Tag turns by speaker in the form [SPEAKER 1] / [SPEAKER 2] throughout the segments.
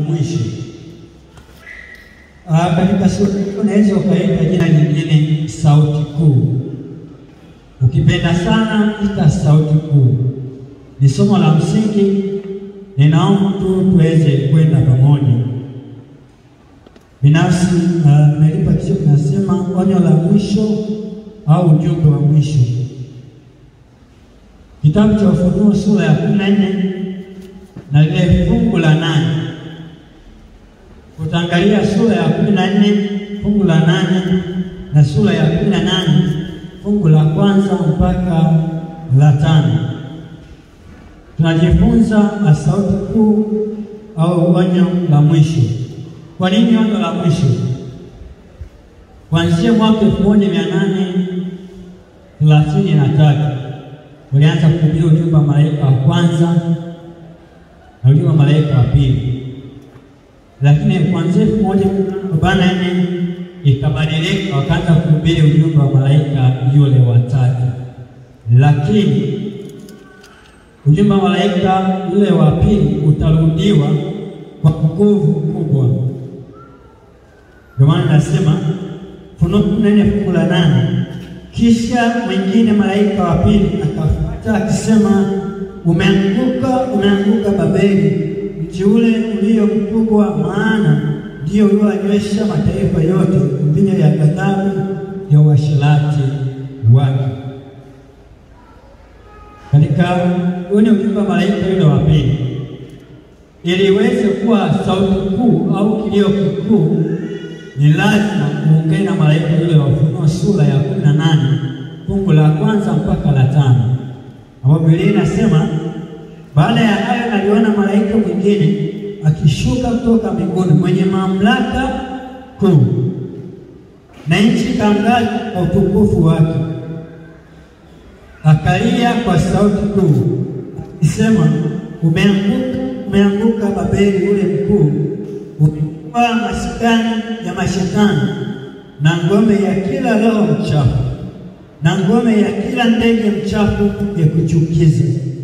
[SPEAKER 1] mwisho. Ah, katika sura unaweza ukaita jina lingine sauti kuu. Ukipenda sana ita sauti kuu. Ni somo la msingi, ninaomba tu tuweze kwenda pamoja. Binafsi nimelipa kichwa kinasema onyo la mwisho au ujumbe wa mwisho. Kitabu cha Ufunuo sura ya kumi na nne na lile fungu la nane utaangalia sura ya kumi na nne fungu la nane na sura ya kumi na nane fungu la kwanza mpaka la tano. Tunajifunza sauti kuu au onyo la mwisho. Kwa nini onyo la mwisho? Kuanzia mwaka elfu moja mia nane thelathini na tatu ulianza kuhubiri ujumbe wa malaika wa kwanza na ujumbe wa malaika wa pili, lakini kuanzia elfu moja arobaini na nne ikabadilika, wakaanza kuhubiri ujumbe wa malaika yule wa tatu, lakini ujumbe wa malaika yule wa pili utarudiwa kwa nguvu kubwa. Ndio maana nasema Ufunuo kumi na nne fungu la nane kisha mwingine malaika wa pili akafuata akisema, umeanguka, umeanguka Babeli, mji ule ulio mkubwa, maana ndiyo ulioanywesha mataifa yote mvinyo ya ghadhabu ya uasherati wake. Katika ule ujumbe wa malaika yule wa pili, ili iweze kuwa sauti kuu au kilio kikuu ni lazima uungane na malaika yule wa Ufunuo sura ya kumi na nane fungu la kwanza mpaka la tano ambapo Biblia inasema, baada ya hayo naliona malaika mwingine akishuka kutoka mbinguni mwenye mamlaka kuu, na nchi ikaangaza kwa utukufu wake, akalia kwa sauti kuu akisema, umeanguka, umeanguka Babeli ule mkuu umekuwa maskani ya mashetani na ngome ya kila roho mchafu na ngome ya kila ndege mchafu ya kuchukiza,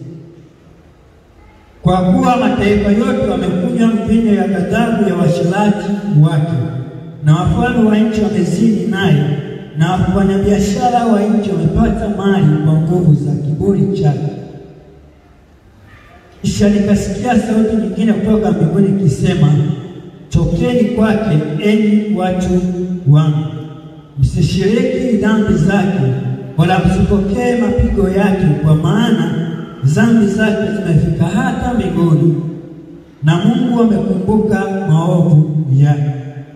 [SPEAKER 1] kwa kuwa mataifa yote wamekunywa mvinyo ya ghadhabu ya uasherati wake, na wafalme wa nchi wamezini naye, na wafanyabiashara wa nchi wamepata mali kwa nguvu za kiburi chake. Kisha nikasikia sauti nyingine kutoka mbinguni ikisema, Tokeni kwake, enyi watu wangu, msishiriki dhambi zake, wala msipokee mapigo yake, kwa maana dhambi zake zimefika hata mbinguni, na Mungu amekumbuka maovu yake.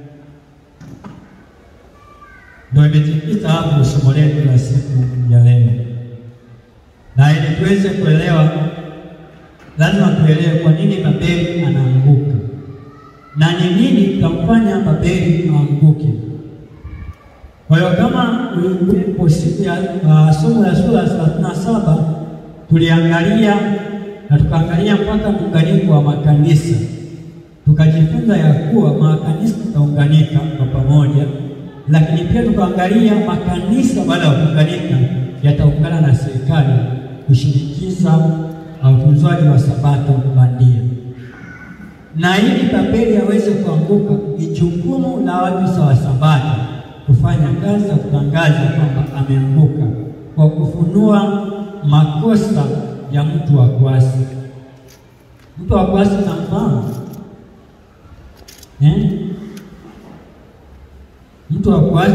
[SPEAKER 1] Ndio imejikita hapo somo letu la siku ya leo, na ili tuweze kuelewa, lazima tuelewe kwa nini Babeli anaanguka na ni nini kitamfanya Babeli aanguke. Kwa hiyo kama ulikuwepo siku ya uh, somo la sura ya thelathini na saba tuliangalia na tukaangalia mpaka muunganiko wa makanisa, tukajifunza ya kuwa makanisa yataunganika kwa pamoja, lakini pia tukaangalia makanisa baada ya kuunganika yataungana na serikali kushinikiza utunzaji wa sabato bandia na ili Babeli aweze kuanguka, ni jukumu la watu wa Sabato kufanya kazi ya kutangaza kwamba ameanguka kwa kufunua makosa ya mtu wa kuasi. Mtu wa kuasi namfahamu eh? Mtu wa kuasi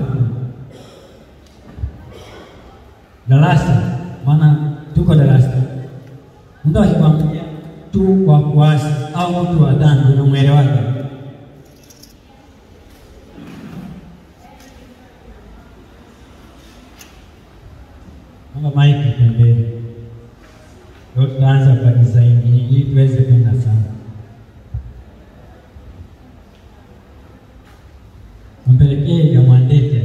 [SPEAKER 1] darasa, maana tuko darasa, mtu akikwambia tu wa kuasi au mtu wa dhambi unamwelewaje? Amba maiki pembeni, ndio tutaanza kwa disaini ili tuweze kwenda sana. Mpelekee ya Mwandete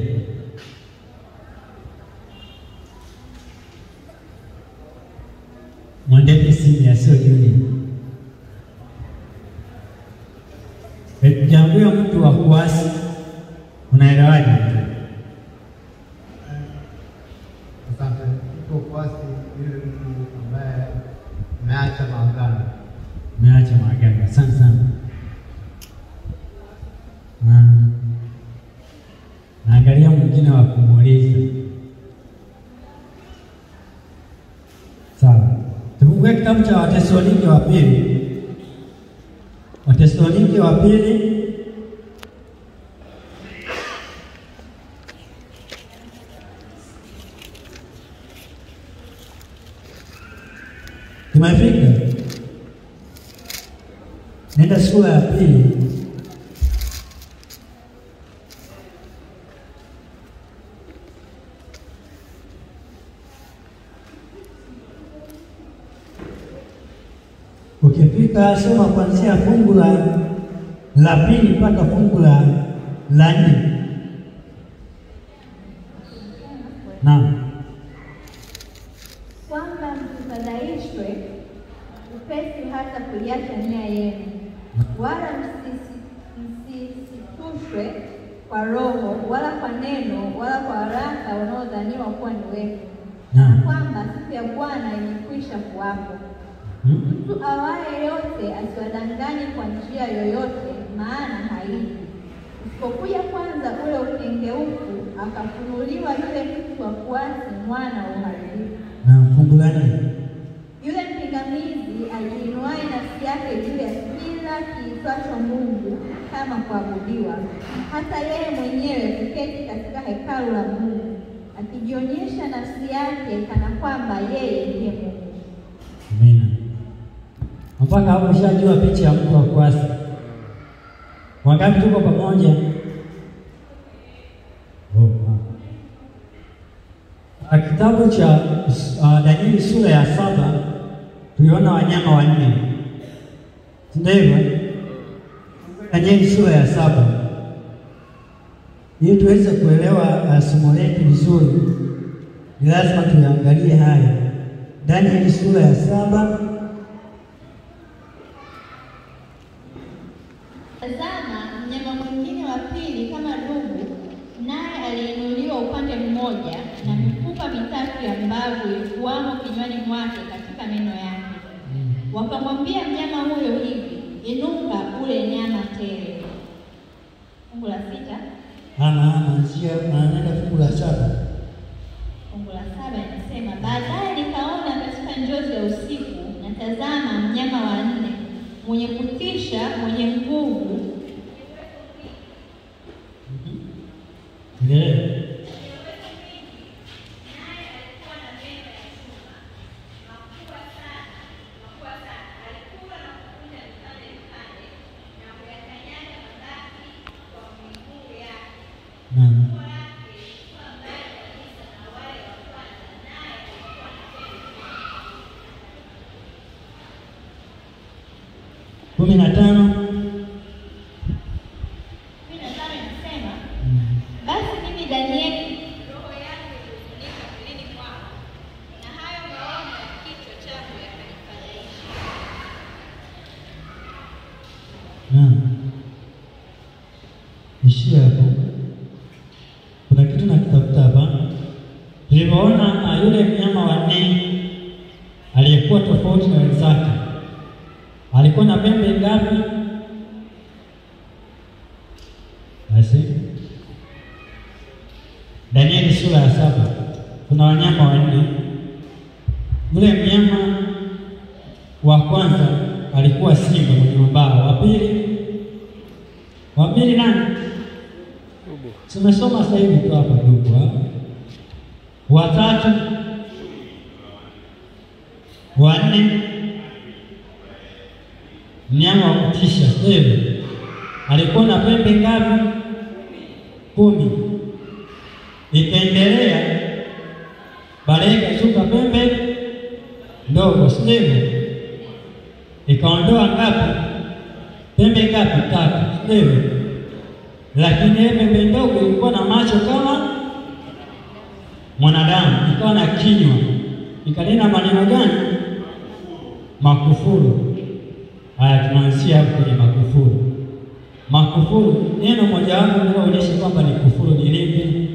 [SPEAKER 1] Mwandete sini sio juni Jambo mtu wa kuasi unaelewaje?
[SPEAKER 2] Asante. Mtu wa kuasi yule mtu ambaye ameacha maagano.
[SPEAKER 1] Umeacha maagano. Asante sana. cha Watesalonike wa pili, Watesalonike wa pili tumefika, nenda sura ya pili Ukifika soma kuanzia fungu la la pili mpaka fungu la la nne. Naam,
[SPEAKER 3] kwamba msifadhaishwe upesi hata kuiacha nia yenu, wala msisi- msisitushwe kwa roho wala kwa neno wala kwa haraka wanaodhaniwa kuwa ni wevu, na
[SPEAKER 1] naam.
[SPEAKER 3] kwamba siku ya Bwana imekwisha kuwapo.
[SPEAKER 1] Hmm?
[SPEAKER 3] Mtu awaye yote asiwadanganye kwa njia yoyote, maana haiji isipokuja kwanza ule ukengeufu, akafunuliwa yule mtu wa kuasi, mwana wa uharibifu
[SPEAKER 1] Naam, fungu la nne.
[SPEAKER 3] yule mpingamizi ajiinuaye nafsi yake juu ya kila kiitwacho Mungu kama kuabudiwa, hata yeye mwenyewe kuketi katika hekalu la Mungu, akijionyesha nafsi yake kana kwamba yeye ndiye Mungu.
[SPEAKER 1] Amina. Mpaka hapo ushajua picha ya mtu wa kuasi. Wangapi tuko pamoja? Oh, wow. Ah, Kitabu cha uh, Danieli sura ya saba tuliona wanyama wanne, si ndio hivyo? Danieli sura ya saba ili tuweze kuelewa uh, somo letu vizuri, ni lazima tuyaangalie haya. Danieli sura ya saba
[SPEAKER 3] Tazama, mnyama mwingine wa pili kama dubu, naye aliinuliwa upande mmoja, na mifupa mitatu ya mbavu ilikuwamo kinywani mwake katika meno yake. Wakamwambia mnyama huyo hivi, inuka ule nyama tele. Fungu la sita,
[SPEAKER 1] ana anaanzia anaenda fungu la saba.
[SPEAKER 3] fungu la saba inasema, baadaye nikaona katika njozi ya usiku, na tazama, mnyama wa nne mwenye kutisha, mwenye nguvu
[SPEAKER 1] Endelea. Naam. kumi na tano.
[SPEAKER 3] kumi na tano inasema Basi mimi Danieli, roho yangu ilifunika mwilini mwangu, na hayo maono ya kichwa changu yakanifadhaisha.
[SPEAKER 1] Naam. Ishia hapo. Kuna kitu nakitafuta hapa. Tulivyoona ah, yule mnyama wa nne aliyekuwa tofauti na wenzake alikuwa na pembe ngapi? Basi Danieli sura ya saba kuna wanyama wanne. Yule mnyama wa kwanza alikuwa simba mwenye mabawa. Wa pili, wa pili nani? Tumesoma sasa hivi tu hapa dubu. ha? Wa tatu, wa nne, mnyama wa kutisha sio? Alikuwa na pembe ngapi? Kumi. Ikaendelea baadaye ikashuka pembe ndogo, si ndivyo? Ikaondoa ngapi? Pembe ngapi? Tatu, si ndivyo? Lakini ile pembe ndogo ilikuwa na macho kama mwanadamu, ikawa na kinywa, ikanena maneno gani? Makufuru. Haya, tunaanzia hapo kwenye makufuru. Makufuru, neno mojawapo linaloonyesha kwamba ni kufuru ni lipi?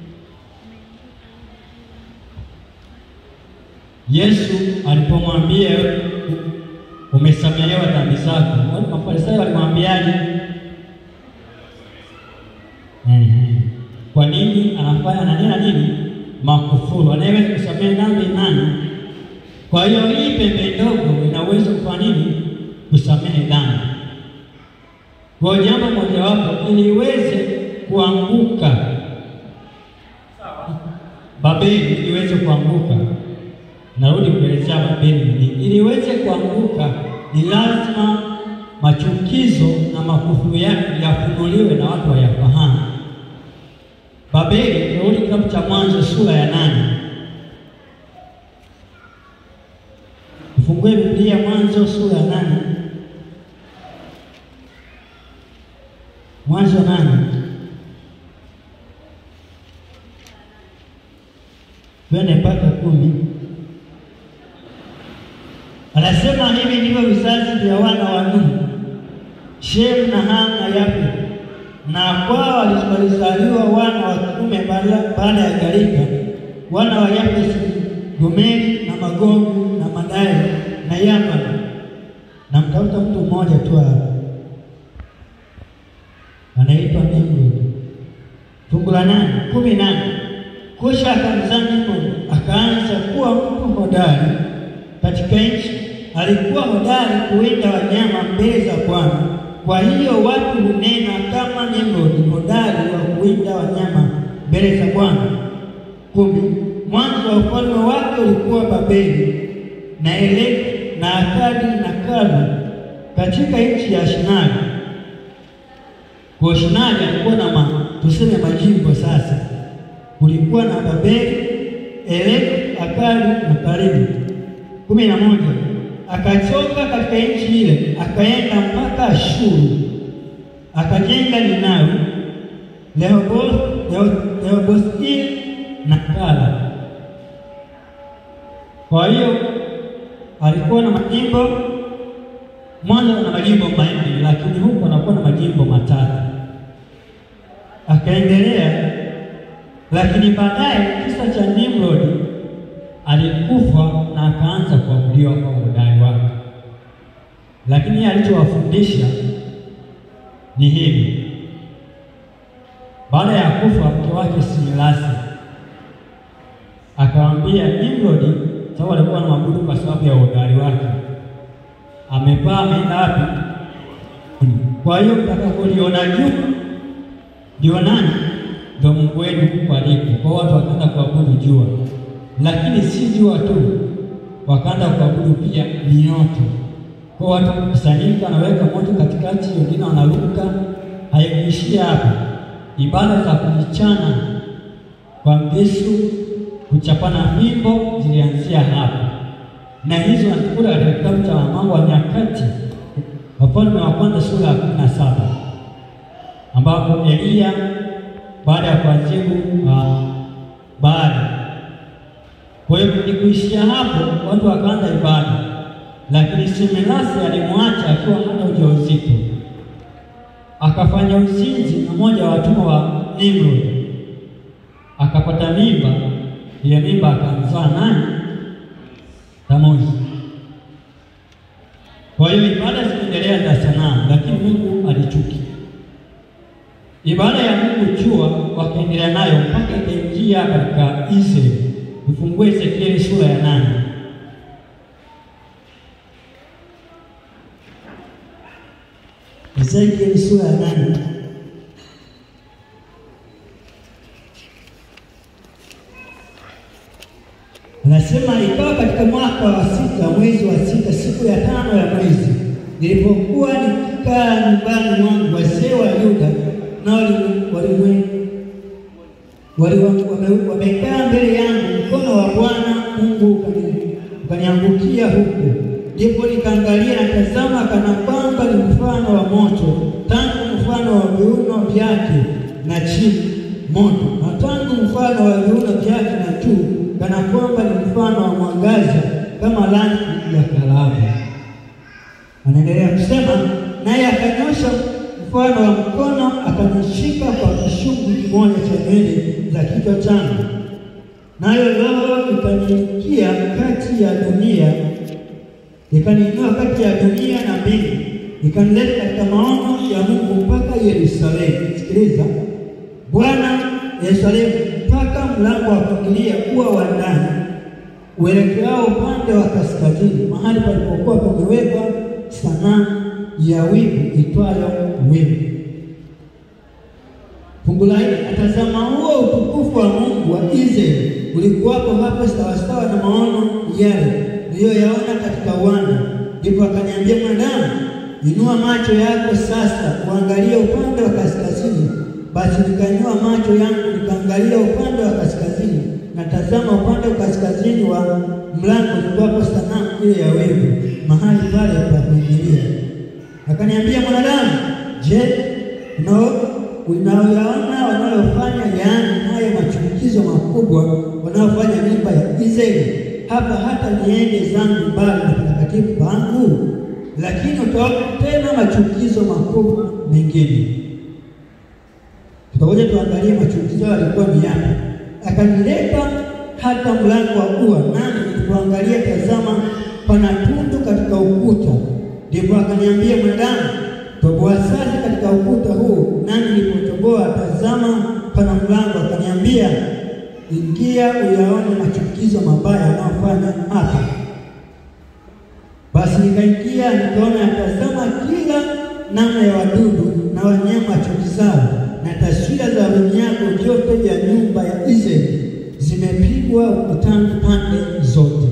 [SPEAKER 1] Yesu alipomwambia umesamehewa dhambi zako, wale Mafarisayo walimwambiaje? Ehe. Kwa nini anafanya ananena nini? Makufuru. Anayeweza kusamehe dhambi nani? Kwa hiyo hii pembe ndogo ina uwezo kufanya nini? Kusamehe dhambi. Kwa jambo mojawapo, ili iweze kuanguka Babeli, ili iweze kuanguka, narudi kuelezea Babeli ni ili iweze kuanguka, ni lazima machukizo na makufu yake yafunuliwe na watu wayafahamu. Babeli, narudi kitabu cha Mwanzo sura ya nane. Ufungue Biblia Mwanzo sura ya nane. Mwanzo nane. Twende mpaka kumi. Anasema hivi ndivyo vizazi vya wana wa Nuhu, Shemu na Hamu na Yafeti, na kwao walizaliwa wana wa kiume baada ya gharika. Wana wa Yafeti Gomeri na Magogu na Madai na Yavan. Na mtafuta mtu mmoja tu hapa anaitwa Nimrod. Fungu la nane kumi nane Kusha akamzaa Nimrod, akaanza kuwa mtu hodari katika nchi. Alikuwa hodari kuwinda wanyama mbele za Bwana. Kwa hiyo watu hunena kama Nimrod, hodari wa kuwinda wanyama mbele za Bwana. kumi Mwanzo wa ufalme wake ulikuwa Babeli na Eleki na Akadi na Kalne katika nchi ya Shinari. Kwa Shinari alikuwa na ma, tuseme majimbo sasa. Kulikuwa na Babeli, Eleki, Akadi na Kalne. kumi na moja akatoka katika nchi ile akaenda mpaka Ashuru akajenga Ninawi, Rehobothi na Kala. Kwa hiyo alikuwa na majimbo mwanzo na majimbo manne, lakini huko anakuwa na majimbo matatu. Akaendelea, lakini baadaye kisa cha Nimrod alikufa na akaanza kuabudiwa kwa udai wake, lakini alichowafundisha ni hivi. Baada ya kufa mke wake Similasi akamwambia Nimrodi, sababu alikuwa anamwabudu kwa sababu ya uhodari wake, amepaa ameenda wapi? Kwa hiyo mtakapoliona jua ndio nani? Ndio Mungu wenu huko aliko. Kwa watu wakaanza kuabudu jua, lakini si jua tu, wakaanza kuabudu pia mioto. Kwa watu kusanyika, wanaweka moto katikati, wengine wanaruka. Haikuishia hapo, ibada za kujichana kwa mbisu kuchapana fimbo zilianzia hapo, na hizo natukula katika kitabu cha Mambo ya Nyakati, Wafalme wa Kwanza sura ya kumi na saba ambapo Eliya baada ya kuajibu uh, Baali. Kwa hiyo kuishia hapo, watu wakaanza ibada, lakini Semelasi alimwacha akiwa hana ujauzito, akafanya uzinzi na mmoja wa watumwa wa Nimrod, akapata mimba ile mimba akamzaa nani? Tamuzi. Kwa hiyo ibada zinaendelea za sanamu, lakini Mungu alichukia ibada ya Mungu jua, wakaendelea nayo mpaka ikaingia katika Israeli. Ufungue Ezekieli sura ya nane. Ezekieli sura ya nane. Anasema ikawa katika mwaka wa sita mwezi wa sita siku ya tano ya mwezi, nilipokuwa nikikaa nyumbani mwangu, wazee wa Yuda nao wamekaa mbele yangu, mkono wa Bwana Mungu ukaniangukia huku. Ndipo nikaangalia na tazama, kana kwamba ni mfano wa moto, tangu mfano wa viuno vyake na chini moto, na tangu mfano wa viuno vyake na juu kana kwamba ni mfano wa mwangaza kama rangi ya kalamu. Anaendelea kusema, naye akanyosha mfano wa mkono akanishika kwa kishungi kimoja cha nywele za kichwa changu, nayo roho ikaniingia kati ya dunia, ikaniinua kati ya dunia na mbingu, ikanileta katika maono ya Mungu mpaka Yerusalemu. Sikiliza, Bwana Yerusalemu mpaka mlango wa kuingilia ua wa ndani uelekeao upande wa kaskazini, mahali palipokuwa pamewekwa sanamu ya wingu itwayo wingu. Fungu la nne, atazama huo utukufu wa Mungu wa Israeli ulikuwapo hapo sawasawa na maono yale niliyoyaona katika uwanda. Ndipo akaniambia, mwanadamu, inua macho yako sasa uangalie upande wa kaskazini. Basi nikainua macho yangu nikaangalia upande wa kaskazini, na tazama, upande wa kaskazini wa mlango ulikuwapo sanamu ile ya wingu, mahali pale pa kuingilia. Akaniambia, mwanadamu, je, unaoyaona wanayofanya, yaani nayo machukizo makubwa wanaofanya nyumba ya Israeli hapa, hata niende zangu mbali na patakatifu pangu? Lakini utaona tena machukizo makubwa mengine. Tutakuja tuangalie machukizo yalikuwa ni yapi. Akanileta hata mlango wa ua, nami nilipoangalia, tazama, pana tundu katika ukuta. Ndipo akaniambia, mwanadamu, toboa sasa katika ukuta huu. Nami nilipotoboa, tazama, pana mlango. Akaniambia, ingia uyaone machukizo mabaya yanayofanya hapa. Basi nikaingia, nikaona, tazama, kila namna ya wadudu na wanyama wachukizao na taswira za vinyago vyote vya nyumba ya Israeli zimepigwa ukutani pande zote.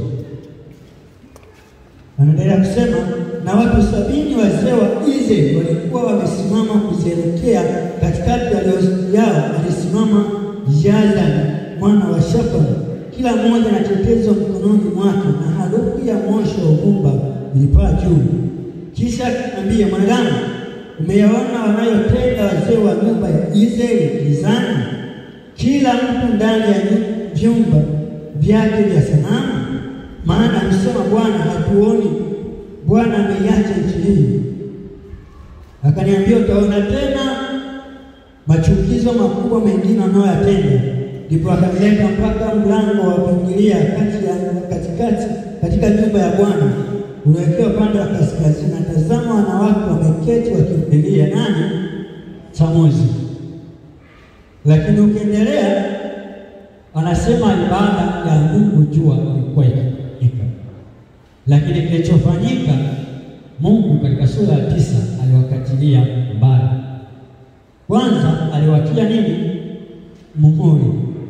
[SPEAKER 1] Anaendelea kusema, na watu sabini wazee wa Israeli walikuwa wamesimama kuzielekea. Katikati yao alisimama Yazani mwana wa Shafani, kila mmoja na tetezo mkononi mwake, na harufu ya moshi wa uvumba ilipaa juu. Kisha akaniambia, mwanadamu umeyaona wanayotenda wazee wa nyumba ya Israeli gizani, kila mtu ndani ya vyumba vyake vya sanamu? Maana amesema Bwana, hatuoni. Bwana ameiacha nchi hii. Akaniambia, utaona tena machukizo makubwa mengine wanayoyatenda. Ndipo akanileta mpaka mlango wa kuingilia kati ya katikati katika nyumba ya Bwana unaelekea upande wa kaskazini. Natazama, wanawake wameketi wakimlilia nani? Tamuzi. Lakini ukiendelea, anasema ibada ya Mungu jua ilikuwa ikifanyika, lakini kilichofanyika, Mungu katika sura ya tisa aliwakatilia mbali. Kwanza aliwatia nini? Muhuri.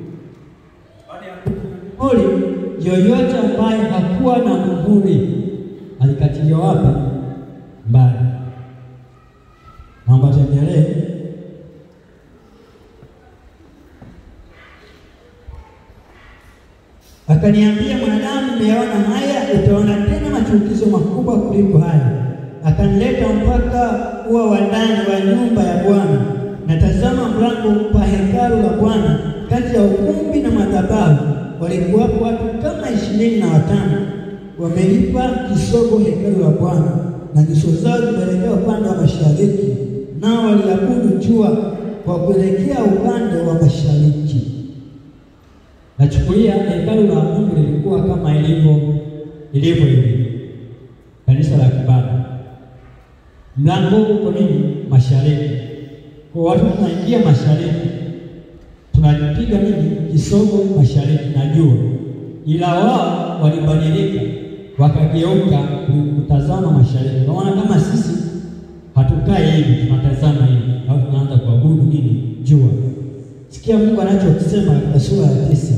[SPEAKER 1] Muhuri yoyote ambaye hakuwa na muhuri alikatiliwa wapi? Mbali. Naomba tuendelee. Akaniambia, mwanadamu, umeyaona haya, utaona tena machukizo makubwa kuliko haya. Akanileta mpaka ua wa ndani wa nyumba ya Bwana, na tazama, mlango pa hekalu la Bwana, kati ya ukumbi na madhabahu walikuwapo watu kama ishirini na watano wamelipa kisogo hekalu la Bwana, na nyuso zao zimeelekea upande wa mashariki, nao waliabudu jua kwa kuelekea upande wa mashariki. Nachukulia hekalu la Mungu lilikuwa kama ilivyo ilivyo hivi kanisa la kibada, mlango uko nini? Mashariki. Kwa watu tunaingia mashariki, tunapiga nini? Kisogo mashariki na jua, ila wao walibadilika wakageuka kutazama mashariki. Kwa maana kama sisi hatukai hivi, tunatazama hivi, au tunaanza kuabudu nini? Jua. Sikia Mungu anachokisema katika sura ya tisa.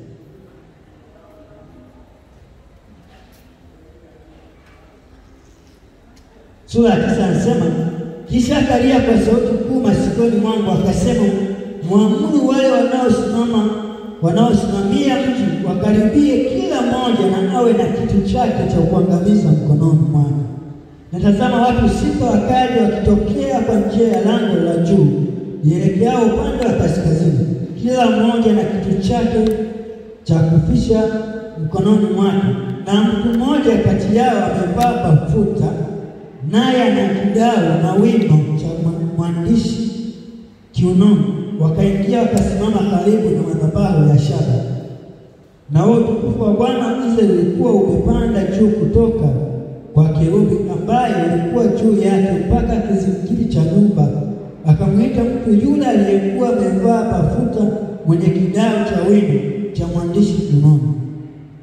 [SPEAKER 1] Sura ya tisa anasema, kisha akalia kwa sauti kuu masikioni mwangu akasema, mwamuru wale wanaosimama wanaosimamia mji wakaribie, kila mmoja na awe na kitu chake cha kuangamiza mkononi mwake. Natazama watu sita wakaja wakitokea kwa njia ya lango la juu ielekeao upande wa kaskazini, kila mmoja na kitu chake cha kufisha mkononi mwake, na mtu mmoja kati yao amevaa bafuta, naye ana kidau na wino cha mwandishi kiunoni. Wakaingia wakasimama karibu na madhabahu ya shaba, na huo utukufu wa Bwana Israeli ulikuwa umepanda juu kutoka kwa kerubi ambaye ulikuwa juu yake mpaka kizingiti cha nyumba. Akamwita mtu yule aliyekuwa amevaa bafuta mwenye kidau cha wino cha mwandishi kiunoni.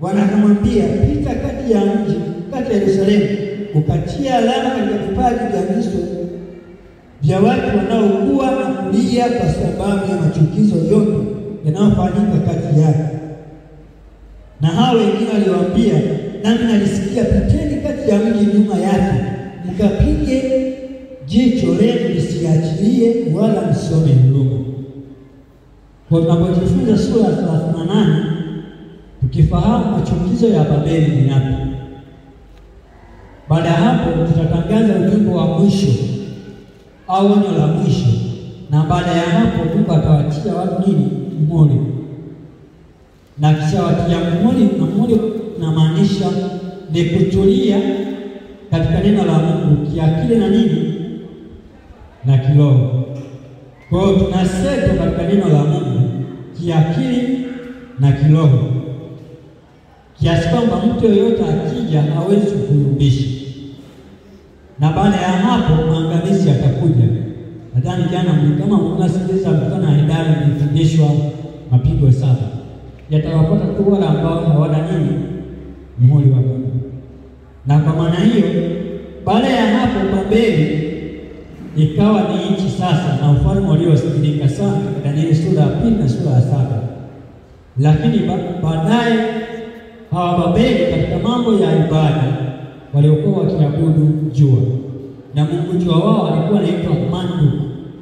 [SPEAKER 1] Bwana akamwambia, pita kati ya mji, kati ya Yerusalemu, ukatia alama katika vipaji vya viso vya watu wanaokuwa na kulia kwa sababu ya machukizo yote yanayofanyika kati yake. Na hao wengine waliwaambia, nami nalisikia, piteni kati ya mji nyuma yake, mkapige jicho lenu lisiachilie, wala msione huruma. Kwa tunapojifunza sura ya thelathini na nane tukifahamu machukizo ya Babeli ni yapi. Baada ya hapo, tutatangaza ujumbe wa mwisho au onyo la mwisho, na baada ya hapo Mungu atawatia watu nini? Muhuri. Na kisha watia muhuri, na muhuri unamaanisha ni kutulia katika neno la Mungu kiakili na nini na kiroho. Kwa hiyo tunasetwa katika neno la Mungu kiakili na kiroho, kiasi kwamba mtu yoyote akija hawezi kuyumbisha, na baada ya hapo maangamizi yatakuja. Nadhani jana kama mnasikiliza mkutano wa idara mlifundishwa mapigo saba yatawapata tu wale ambao hawana nini muhuri wa Mungu. Na kwa maana hiyo, baada ya hapo Babeli ikawa ni nchi sasa na ufalme uliosikilika sana katika Danieli sura ya pili na sura ya saba. Lakini baadaye hawa Babeli katika mambo ya ibada waliokuwa wakiabudu jua, na mungu jua wao alikuwa anaitwa Marduk.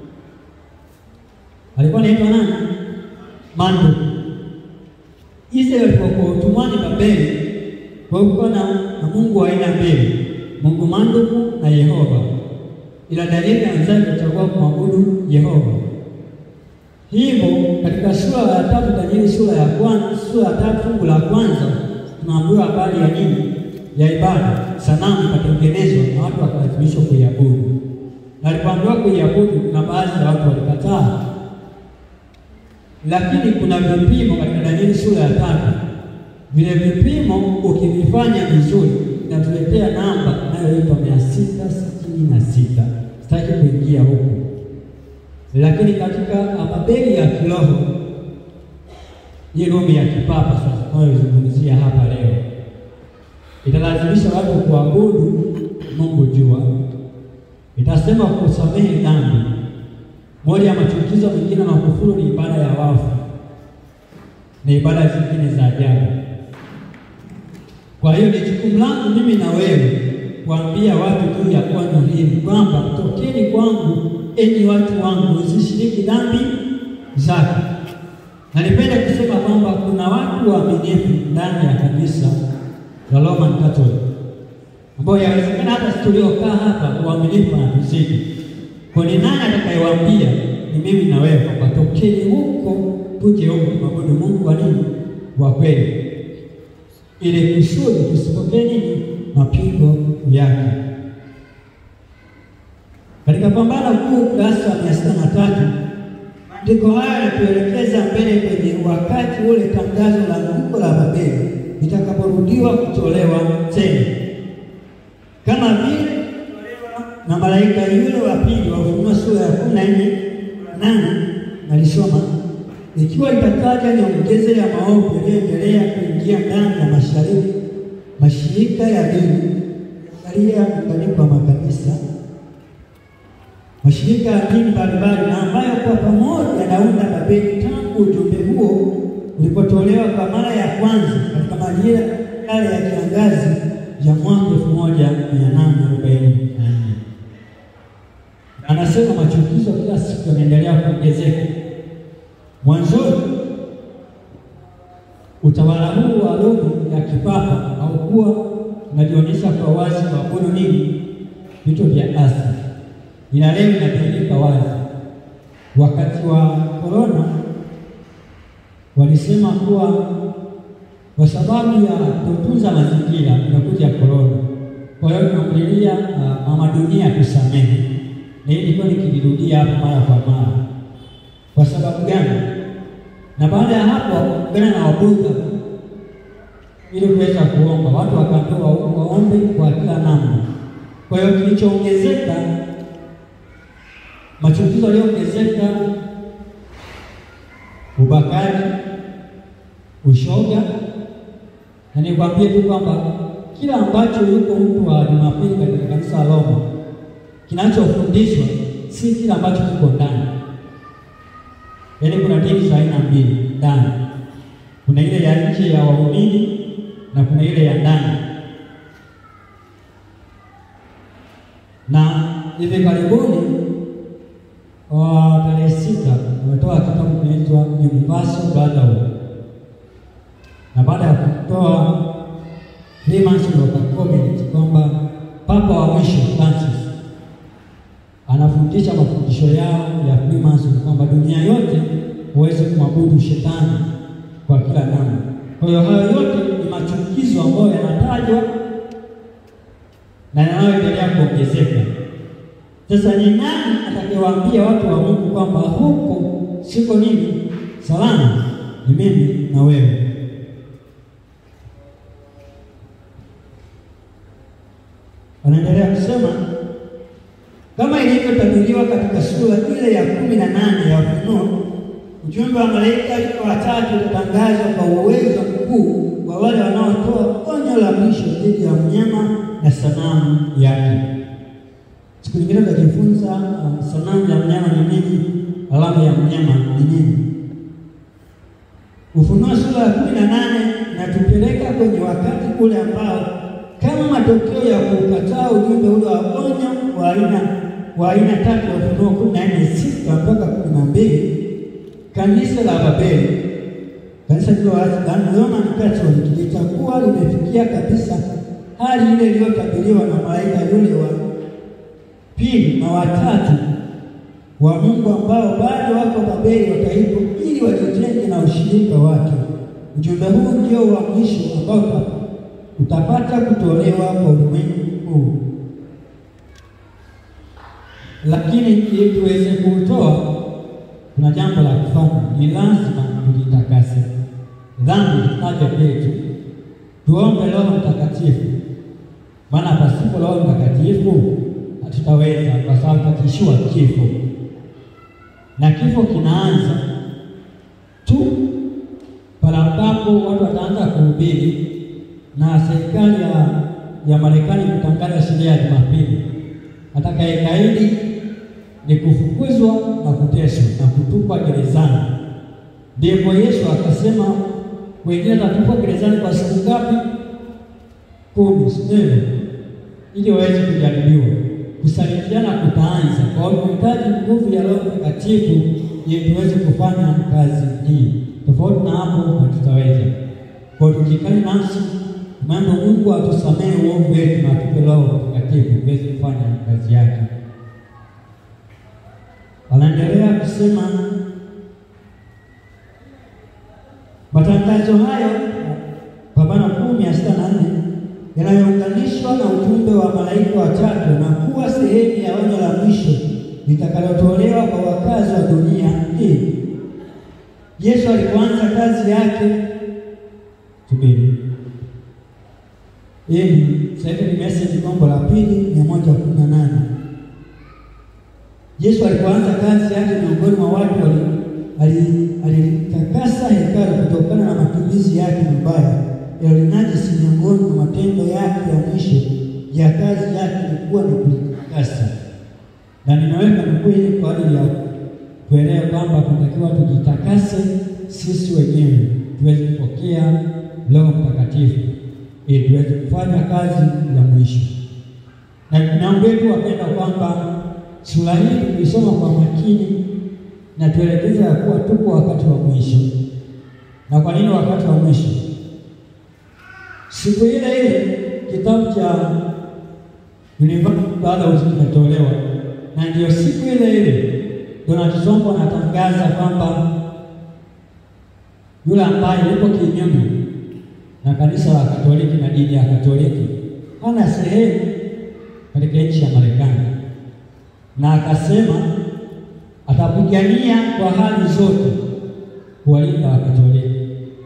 [SPEAKER 1] Alikuwa anaitwa nani? Marduk. Israeli walipokuwa utumwani Babeli, kwa hiyo kulikuwa na, na mungu wa aina mbili, Mungu Marduk na Yehova ila Danieli na wenzake kuchagua kumwabudu Yehova. Hivyo katika sura ya tatu Danieli sura ya kwanza, sura ya tatu fungu la kwanza tunaambiwa habari ya nini? Ya ibada. Sanamu ikatengenezwa na watu wakalazimishwa kuiabudu, na walipoambiwa kuiabudu, kuna baadhi ya watu walikataa, lakini kuna vipimo katika Danieli sura ya tatu. Vile vipimo ukivifanya vizuri inatuletea namba inayoitwa mia sita sitini na sita. Sitaki kuingia huko, lakini katika Babeli ya kiroho, hii Rumi ya kipapa sasa tunayozungumzia hapa leo, italazimisha watu kuabudu Mungu jua, itasema kusamehe dhambi. Moja ya machukizo mengine na kufuru ni ibada ya wafu na ibada zingine za ajabu. Kwa hiyo ni jukumu langu mimi na wewe kuambia watu juu ya onyo hili kwamba tokeni kwangu, enyi watu wangu, msishiriki dhambi zake. Na nipende kusema kwamba kuna watu waaminifu ndani ya kanisa la Roman Catholic ambao yawezekana hata sisi tuliokaa hapa uaminifu na tuzidi. Kwa ni nani atakayewaambia? Ni mimi na wewe kwamba tokeni huko, tuje huko kumwabudu Mungu wa nini wa kweli ili kusudi tusipokee nini mapigo yake. Katika Pambano Kuu ukurasa wa mia sita na tatu maandiko haya yanatuelekeza mbele kwenye wakati ule tangazo la anguko la Babeli litakaporudiwa kutolewa tena, kama vile na malaika yule wa pili wa Ufunuo sura ya kumi na nne nane nalisoma ikiwa itataja nyongeza ya maovu yaliyoendelea kuingia ndani ya mashariki mashirika ya dini alia muunganiko wa makanisa, mashirika ya dini mbalimbali, na ambayo kwa pamoja yanaunda Babeli tangu ujumbe huo ulipotolewa kwa mara ya kwanza katika majira yale ya kiangazi ya mwaka elfu moja mia nane arobaini na nne. Anasema machukizo kila siku yanaendelea kuongezeka. Mwanzoni utawala huu wa Rumi ya kipapa haukuwa unajionyesha kwa wazi kuabudu nini vitu vya asili, ila leo inadhihirika wazi. Wakati wa korona walisema kuwa kwa sababu ya kutunza mazingira inakuja korona, kwa hiyo tunamlilia uh, mama dunia tusamehe, na hii ilikuwa nikilirudia hapa mara kwa mara. Kwa sababu gani? Na baada ya hapo gana na wabudha ili kuweza kuomba watu wakaambiwa waombe kwa kila namna. Kwa hiyo kilichoongezeka, machukizo yaliyoongezeka, ubakaji, ushoga, na nikwambie tu kwamba kila ambacho yuko mtu wa Jumapili katika kanisa la Roma kinachofundishwa si kila ambacho kiko ndani. Yaani kuna dini za aina mbili ndani, kuna ile ya nje ya waumini na kuna ile ya ndani. Na hivi karibuni wa tarehe sita wametoa kitabu kinaitwa Universal Brotherhood, na baada ya kutoa Freemason wakakomenti kwamba Papa wa mwisho Francis anafundisha mafundisho yao ya Freemason kwamba dunia yote huwezi kumwabudu shetani kwa kila namna. Kwa hiyo hayo yote ni machukizo ambayo yanatajwa na yanayoendelea kuongezeka. Sasa ni nani atakayewaambia watu wa Mungu kwamba huko siko nini salama? Ni mimi na wewe. Wanaendelea kusema kama ilivyotabiriwa katika sura ile ya kumi na nane ya Ufunuo, ujumbe wa malaika watatu utatangazwa kwa uwezo mkuu kwa wale wanaotoa onyo la mwisho dhidi ya mnyama na sanamu yake. Siku nyingine tutajifunza uh, sanamu ya mnyama ni nini, alama ya mnyama ni nini. Ufunuo sura ya kumi na nane inatupeleka kwenye wakati ule ambao kama matokeo ya kukataa ujumbe ule wa onyo wa aina wa aina tatu ya Ufunuo kumi na nne sita mpaka kumi na mbili kanisa la Babeli, kanisa hilo la Roman Catholic litakuwa limefikia kabisa hali ile iliyotabiriwa na malaika yule wa pili na watatu wa Mungu ambao bado wako Babeli wataipo ili wajitenge na ushirika wake. Ujumbe huu ndio wa mwisho ambao utapata kutolewa kwa ulimwengu huu, lakini ili tuweze kuutoa, kuna jambo la kufanya. Ni lazima tujitakase dhambi zitaje kwetu, tuombe Roho Mtakatifu, maana pasipo Roho Mtakatifu hatutaweza, kwa sababu tutakishua kifo, na kifo kinaanza tu pale ambapo watu wataanza kuhubiri na serikali ya, ya Marekani kutangaza sheria ya Jumapili. Atakayekaidi ni kufukuzwa na kuteswa na kutupwa gerezani. Ndipo Yesu akasema wengine atatupwa gerezani kwa siku ngapi? Kumi, sivyo? Ili waweze kujaribiwa. Kusalitiana kutaanza. Kwa hiyo tunahitaji nguvu ya Roho Mtakatifu ili tuweze kufanya kazi hii. Tofauti na hapo hatutaweza. Kwa hiyo tukikali nafsi mambo Mungu atusamehe uovu wetu na atupe Roho Mtakatifu tuweze kufanya kazi yake. Wanaendelea kusema matangazo hayo pambano kuu mia sita na nne yanayounganishwa na ujumbe wa malaika watatu na kuwa sehemu ya onyo la mwisho litakalotolewa kwa wakazi wa dunia hii. Yesu alipoanza kazi yake, subiri hii sasa hivi ni message gombo la pili mia moja kumi na nane. Yesu alipoanza kazi yake miongoni mwa watu alitakasa hekalu kutokana na matumizi yake mabaya yalinajisi. Miongoni mwa matendo yake ya mwisho ya kazi yake ilikuwa ni kulitakasa, na ninaweka nukuu hii kwa ajili ya kuelewa kwamba tunatakiwa tujitakase sisi wenyewe tuweze kupokea Roho Mtakatifu ili tuweze kufanya kazi ya mwisho. Na naombetu wapenda kwamba sura hii tulisoma kwa makini na tuelekeza ya kuwa tuko wakati wa mwisho. Na kwa nini wakati wa mwisho? Siku ile ile kitabu cha baada kimetolewa, na ndiyo siku ile ile Donald Trump anatangaza kwamba yule ambaye yuko kinyume na kanisa la Katoliki na dini ya Katoliki hana sehemu katika nchi ya Marekani, na akasema atapigania kwa hali zote kuwalinda Wakatoliki.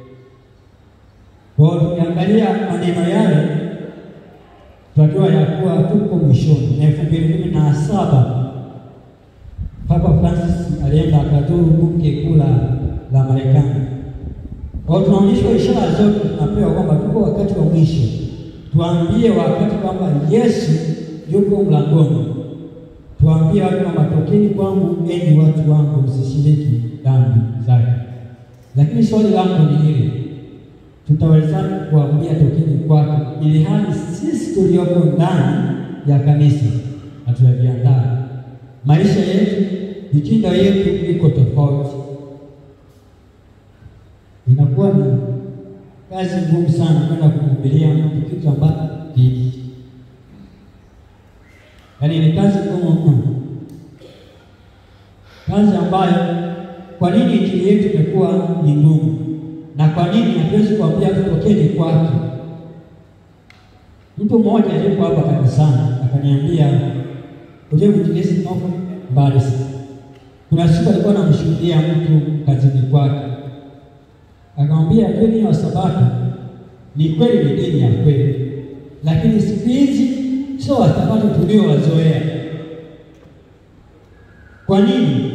[SPEAKER 1] Kwa hiyo tukiangalia maneno yale, tunajua ya kuwa tuko mwishoni. Na elfu mbili kumi na saba Papa Francis alienda akazuru bunge kuu la Marekani. Kwa hiyo tunaonyeshwa ishara zote, tunapewa kwamba tuko wakati wa mwisho. Tuambie wakati kwamba Yesu yuko mlangoni, tuambie watu kwamba tokeni kwangu, enyi watu wangu, msishiriki dhambi zake. Lakini swali langu ni hili, tutawezaje kuambia tokeni kwake, ili hali sisi tulioko ndani ya kanisa hatujajiandaa? Maisha yetu, mitindo yetu iko tofauti inakuwa ni kazi ngumu sana kwenda kumhubiria mtu kitu ambacho kipi, yaani ni kazi ngumu mno, kazi ambayo, kwa nini injili yetu imekuwa ni ngumu, na kwa nini hatuwezi kuambia tutokeni kwake? Mtu mmoja aliyeko hapa kanisani akaniambia, ujue mwinjilisti Noko mbali sana. Kuna siku alikuwa anamshuhudia mtu kazini kwake akamwambia dini ya Sabato ni kweli, ni dini ya kweli, lakini siku hizi sio Wasabato tuliowazoea. Kwa nini?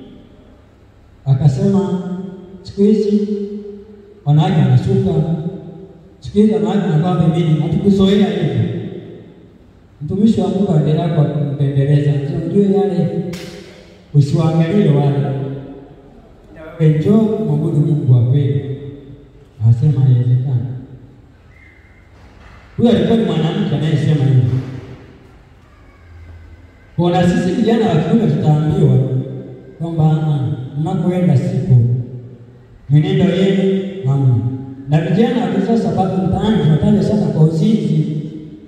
[SPEAKER 1] Akasema siku hizi wanawake wanasuka, siku hizi wanawake wanavaa pembeni, hatukuzoea hivyo. Mtumishi wa Mungu aendelea kwa kumpembeleza, unajue yale, usiwaangalie wale njoo mwabudu Mungu wa kweli. Anasema haiwezekani. Huyo alikuwa ni mwanamke anayesema hivyo. Kwa na sisi vijana wa kiume tutaambiwa kwamba mnapoenda sipo mwenendo yenu hamna. Na vijana wakizaa Sabato mtaani tunataja sana kwa uzinzi.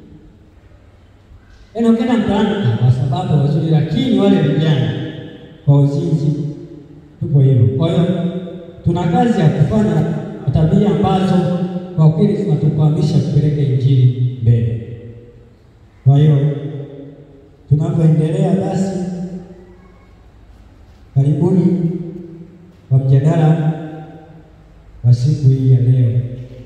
[SPEAKER 1] Yaani ukienda mtaani wa Sabato wazuri, lakini wale vijana kwa uzinzi tupo hivyo. Kwa hiyo tuna kazi ya kufanya tabia ambazo kwa kweli zinatukwamisha kupeleka injili mbele. Kwa hiyo tunavyoendelea, basi karibuni kwa mjadala wa siku hii ya leo.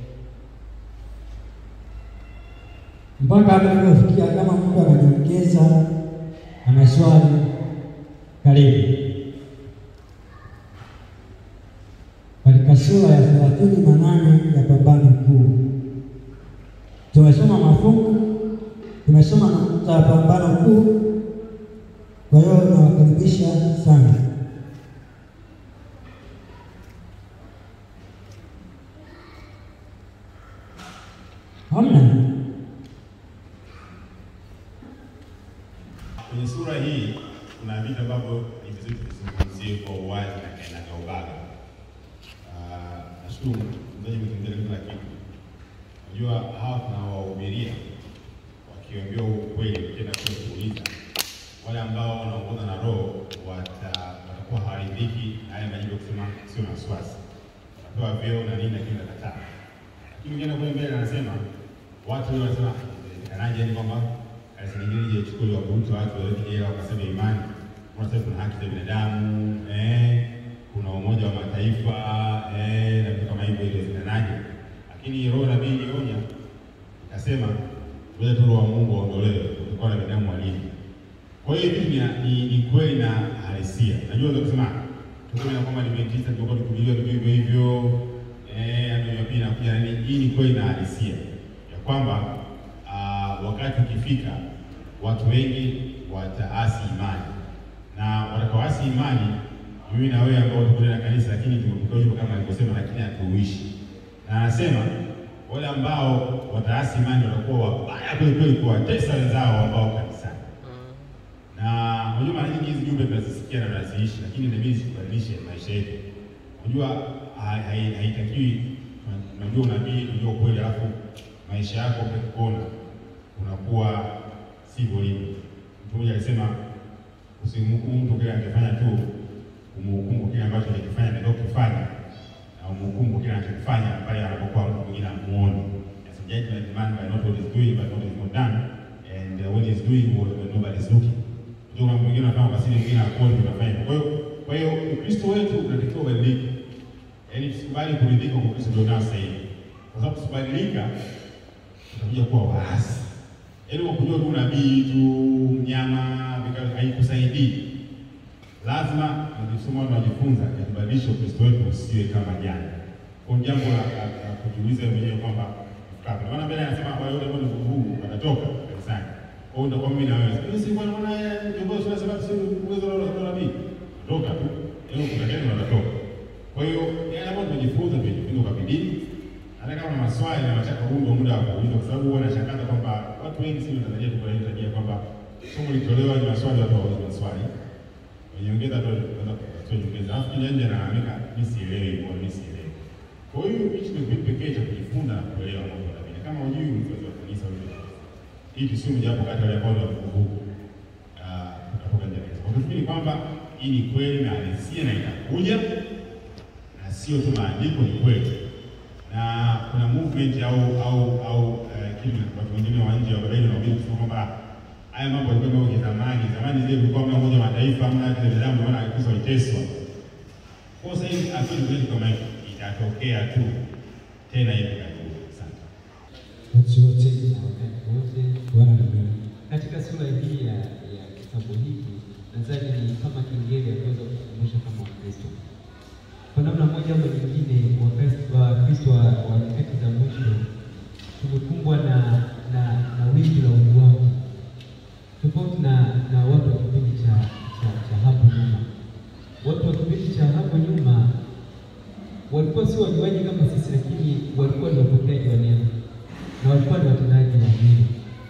[SPEAKER 1] Mpaka hapa tuliofikia, kama mtu ananiongeza ana swali, karibu. Katika sura ya thelathini na nane ya Pambano Kuu tumesoma mafungu, tumesoma nukta ya Pambano Kuu. Kwa hiyo nawakaribisha sana. Hamna
[SPEAKER 4] Kwenye sura hii kuna vitu ambavyo ni vizuri tuvizungumzie kwa uwazi na kinagaubaga. Ah, Nashukuru mzaji umetuongea kila kitu. Unajua hawa tunawahubiria wakiambiwa ukweli, ukienda kule kuuliza, wale ambao wanaongoza na Roho wata- watakuwa hawaridhiki na haya majibu ya kusema sio na wasiwasi, watapewa vyeo na nini, lakini watakataa. Lakini ukienda kule mbele anasema watu wale wanasema inawezekanaje, yani kwamba kanisa lingine lije lichukue liwaburutu watu waweke jela wakasema imani, kuna sasa kuna haki za binadamu eh, kuna umoja wa mataifa eh, na vitu kama hivyo, inawezekanaje? Lakini roho nabii ilionya ikasema, ngoja tu roho wa Mungu aondolewe kutokana na binadamu walivyo. Kwa hiyo hivi ni, ni, ni kweli na halisia. Najua unaweza kusema tuseme na kwamba Adventista tulikuwa tukubiliwa vitu hivyo hivyo eh, ndio pia inakuja nini. Hii ni kweli na halisia ya kwamba ah, wakati ukifika watu wengi wataasi imani na watakaoasi imani, mimi na wewe ambao tuko ndani ya kanisa, lakini tumekuwa hivyo kama alivyosema, lakini hatuishi. Na anasema wale ambao wataasi imani watakuwa wabaya kweli kweli, kuwatesa wenzao ambao kanisani na unajua mara nyingi hizi jumbe tunazisikia na tunaziishi, lakini inabidi zibadilishe maisha yetu. Unajua hai- hai- haitakiwi, unajua unabii, unajua ukweli, alafu maisha yako ukikuona unakuwa sivyo hivyo. Mtu mmoja alisema usimhukumu mtu kile anachofanya tu, umhukumu kile ambacho alikifanya ndio kufanya, na umhukumu kile anachokifanya pale anapokuwa mtu mwingine amuone. As a judgment man by not what is doing but what is not done and uh, what is doing what when nobody is looking. Ndio mambo mengine unafanya kwa siri, mwingine akuone unafanya. Kwa hiyo kwa hiyo Ukristo wetu unatakiwa ubadilike. Yaani tusikubali kuridhika kwa Ukristo ndio nao sasa hivi. Kwa sababu tusibadilika tutakuja kuwa waasi. Yaani kwa kujua tu nabii tu mnyama vika- haikusaidii. Lazima tukisoma tunajifunza yatubadilishe Ukristo wetu usiwe kama jana. Kwa hiyo jambo la la- la kujiuliza mwenyewe kwamba kufika hapa. Maana mbele anasema kwa yote ambao ni vuguvugu watatoka kanisani. Kwa hiyo ndio mimi na wewe. Mimi si kwa maana ya kiongozi wa sababu si uwezo wa wa nabii. Toka tu. Leo kuna gani watatoka. Kwa hiyo yale ambayo tumejifunza tumejifunza kwa bidii. Hata kama una maswali na nataka huu ndio muda wa kuuliza kwa sababu huwa nashangaza kwamba watu wengi sisi Tanzania tuko na tabia kwamba somo litolewa ni maswali watu hawaulizi maswali. Wenyeongeza tu wanaweza kutoa nyongeza. Alafu kija nje anaamika mimi sielewi kwa mimi sielewi. Kwa hiyo hichi ni kitu pekee cha kujifunza na kuelewa mambo ya dini. Kama hujui mzazi wa kanisa wewe. Hii kisimu japo kati ya wale ambao ni wavuguvugu. Ah, utakuwa nje kabisa. Kwa kifupi ni kwamba hii ni kweli na halisia na itakuja na sio tu maandiko, ni kweli na kuna movement au au au eh, kitu watu wengine wa nje wa Babeli wanaobii kusema kwamba haya mambo yalikuwa mambo ya zamani. Zamani zile kulikuwa mna umoja wa mataifa, mna haki za binadamu, ndio maana Kristo aliteswa. Kwa sasa hivi akili kweli kama hiyo itatokea tu tena hivi karibuni. Asante.
[SPEAKER 5] Wakati wote na wakati wote.
[SPEAKER 1] Bwana ni mwema.
[SPEAKER 5] Katika sura hii ya, ya kitabu hiki nadhani ni kama kingine ya kuweza kukumbusha kama Wakristo kwa namna moja ama nyingine, Wakristo Wakristo wa wa nyakati za mwisho tumekumbwa na na na wimbi la ujuaji tofauti na na watu wa kipindi cha cha cha hapo nyuma. Watu wa kipindi cha hapo nyuma walikuwa sio wajuaji kama sisi, lakini walikuwa ni wapokeaji wa neno na walikuwa ni watendaji wa neno.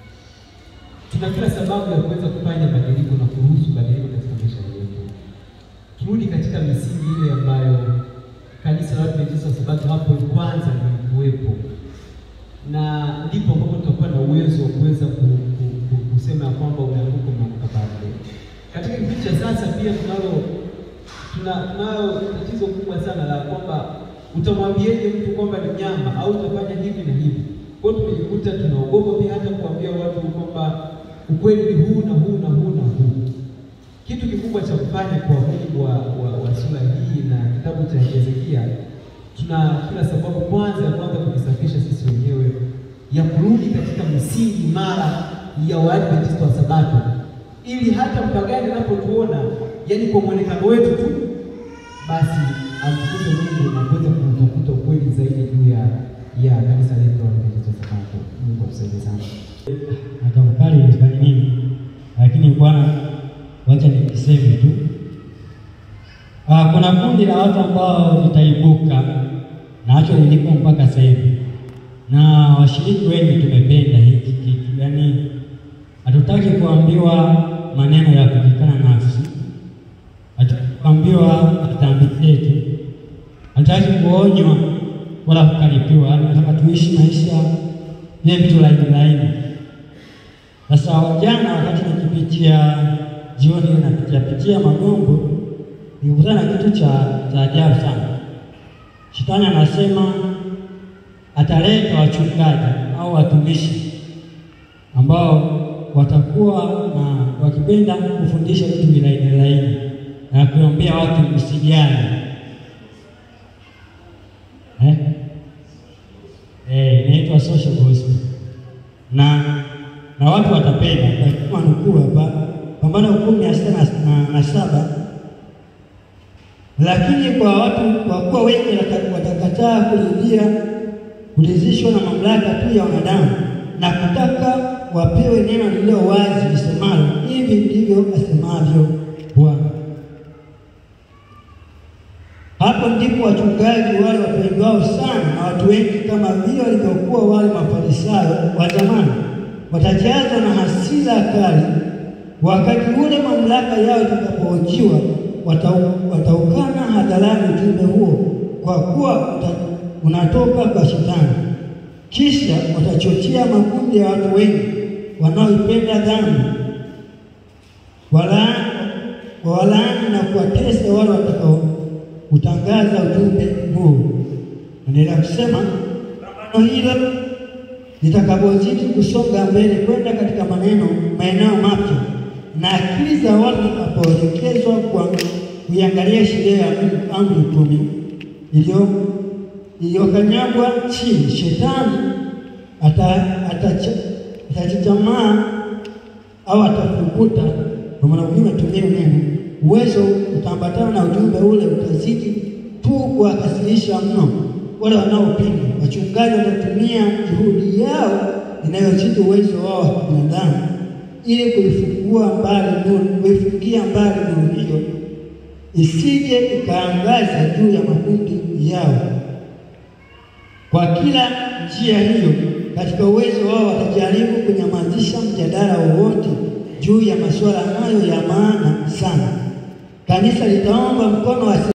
[SPEAKER 5] Tuna kila sababu ya kuweza kufanya badiliko na kuruhusu badiliko katika maisha yetu. Turudi katika misingi ile ambayo kanisa la Waadventista wa Sabato hapo kwanza lilikuwepo, na ndipo ambapo tutakuwa na uwezo wa kuweza ku, ku, ku, kusema ya kwamba umeanguka, umeanguka bado. Katika kipindi cha sasa pia tunalo tuna tunalo tatizo kubwa sana la kwamba utamwambieje mtu kwamba ni nyama au utafanya hivi na hivi. Kwa hiyo tumejikuta tunaogopa pia hata kuambia watu kwamba ukweli ni huu na huu na huu na huu. Kitu kikubwa cha kufanya kwa mujibu wa, wa, wa sura hii na kitabu cha Hezekia, tuna kila sababu kwanza ya kwanza kujisafisha sisi wenyewe, ya kurudi katika misingi imara ya Waadventista wa Sabato, ili hata mpagani anapotuona, yani kwa mwonekano wetu tu, basi amtukuze Mungu na kuweza kutafuta ukweli zaidi juu ya ya kanisa letu la Waadventista wa Sabato. Mungu atusaidie sana.
[SPEAKER 1] natafakari nifanye nini, lakini Bwana, wacha nikiseme tu. Ah, kuna kundi la watu ambao litaibuka nacho lilipo mpaka sasa hivi, na washiriki wengi tumependa hiki kitu, yaani hatutaki kuambiwa maneno ya kujikana nafsi, hatutaki kuambiwa dhambi zetu, hatutaki kuonywa wala kukaripiwa, nataka tuishi maisha ye vitu laini laini. Sasa jana wakati nikipitia jioni napitia pitia Magombo, nikutana na kitu cha cha ajabu sana. Shetani anasema ataleta wachungaji au watumishi ambao watakuwa na wakipenda kufundisha vitu vilaini laini na kuambia watu msijali eh? Eh, inaitwa social gospel na na watu watapenda kwa nukuu hapa Pambano kumi mia sita na, na, na saba lakini kwa watu kwa kuwa wengi wataka- watakataa kuridhia kuridhishwa na mamlaka tu ya wanadamu na kutaka wapewe neno lililo wazi lisemalo hivi ndivyo asemavyo Bwana. Hapo ndipo wachungaji wale wapendwao sana na watu wengi kama vile walivyokuwa wale mafarisayo wa zamani watajazwa na hasira kali. Wakati ule mamlaka yao itakapohojiwa, watau- wataukana hadharani ujumbe huo, kwa kuwa uta- unatoka kwa Shetani. Kisha watachochea makundi ya watu wengi wanaoipenda dhambi walaani walaani na kuwatesa wale watakao utangaza ujumbe huu. Naendelea kusema pambano hilo litakapozidi kusonga mbele kwenda katika maneno maeneo mapya na akili za watu zitakapoelekezwa kwa kuiangalia sheria ya Mungu, amri kumi iliyo iliyokanyagwa chini, shetani ata- atacha- atajichamaa au atafukuta, kwa maana Mungu atumie neno, uwezo utaambatana na ujumbe ule utazidi tu kuwakasirisha mno,
[SPEAKER 6] wale wanaopinga. Wachungaji watatumia juhudi yao inayozidi uwezo wao wa binadamu ili kuifungua mbali nuru, kuifungia mbali nuru hiyo isije ikaangaza juu ya makundi yao. Kwa kila njia hiyo, katika uwezo wao watajaribu kunyamazisha mjadala wowote juu ya masuala hayo ya maana sana. Kanisa litaomba mkono wa